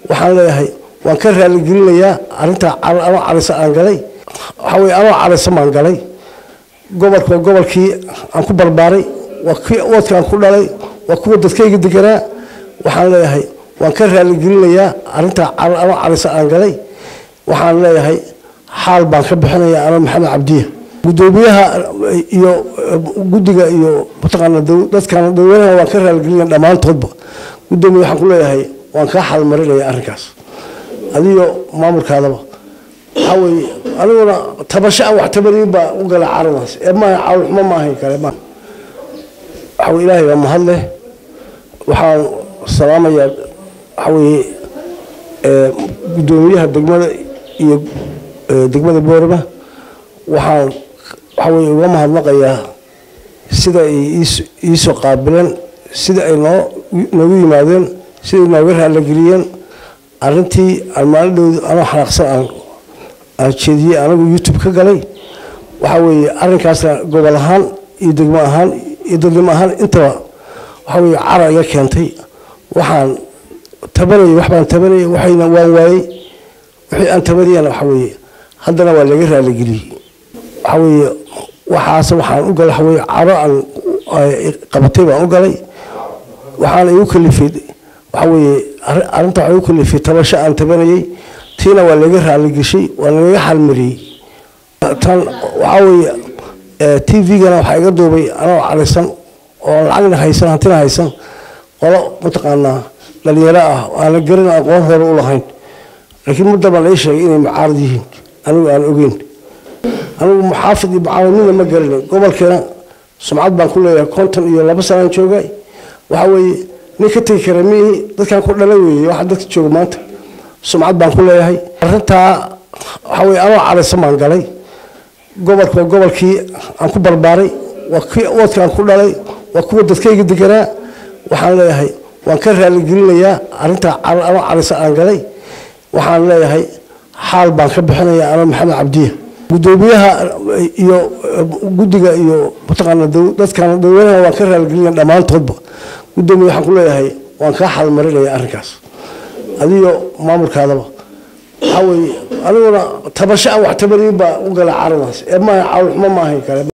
waxaan leeyahay waan ka raaligelinayaa arintaa anoo carisa aan galay waxaa weye anoo carisa baan galay gobolka waa gobolkii aan ku barbaaray waa kii oodka aan ku dhalay waa kuwa dadkayga deganaa waxaan leeyahay waan ka raaligelinayaa arintaa anoo carisa aan galay waxaan leeyahay xaal baan ka bixinayaa anoo maxamed cabdiya gudoomiyaha iyo guddiga iyo mataqaana dadkan dadweynaha waan ka raaligelinaya dhammaantoodba gudoomiya waxaan ku leeyahay waan kaa xalmarinaya arrinkaas adiyo maamulkaadaba waxaa weeye aniguna tabasho aan wax tabariyin baa u gala caradaas ee maaha cawlxumo ma ahayn kale ma waxa weye ilaahay baa mahad leh waxaan salaamayaa waxa weeye gudoomiyaha degmada iyo degmada boorama waxaan waxa weye uga mahadnaqayaa sida ay iisoo qaabileen sida ay noo noogu yimaadeen sida ay nooga raalageliyeen arrintii aan maalidhowda anoo xanaaqsan aan aan jeediyey anagu youtube ka galay waxaa weeye arrinkaasna gobol ahaan iyo degmo ahaan iyo dadnimo ahaan intaba waxaa weeye cara iga keentay waxaan tabanayay wax baan tabanayay waxayna waan waayey wixii aan tabanayana waxaa weeye haddana waa laga raaligeliyey waxaa weeye waxaase waxaan u galay waxaa weeye caro aan qabatay baan u galay waxaana igu kalifay waxaa weeye arrinta waxaa igu kalifay tabasho aan tabanayay tiina waa laga raaligeshay waa lagaga xalmariyey tan waxaa weeye t v-gana waxaa iga duubay anoo carisan oo lacagna haysan hantina haysan qolo mataqaanaa dhalinyaro ah aana garan aqoon hore u lahayn laakiin mudda baa lai sheegay inay mucaarad yihiin anigu aan ogeyn anigu muxaafid iyo mucaawadnida ma garanay gobolkeena sumcad baan ku leeyahay konton iyo laba sanaan joogay waxaa weeye nin ka tegi kara miihi dadkaan ku dhala weeye waxa dadka jooga maanta sumcad baan ku leeyahay arrintaa waxaa weye anoo carisan baan galay gobolka waa gobolkii aan ku barbaaray waa kii oodka aan ku dhalay waa kuwa dadkayga deganaa waxaan leeyahay waan ka raaligelinayaa arintaa anoo carisa aan galay waxaan leeyahay xaal baan ka bixinayaa anoo maxamed cabdiya gudoomiyaha iyo guddiga iyo mataqaana dadkan dadweynaha waan ka raaligelinaya dhammaantoodba gudoomiya waxaan ku leeyahay waan kaa xalmarinaya arrinkaas adiyo maamulkaadaba waxaa weeye aniguna tabasho aan wax tabariyin baa u gala caradaas ee maaha cawlxumo ma ahayn kale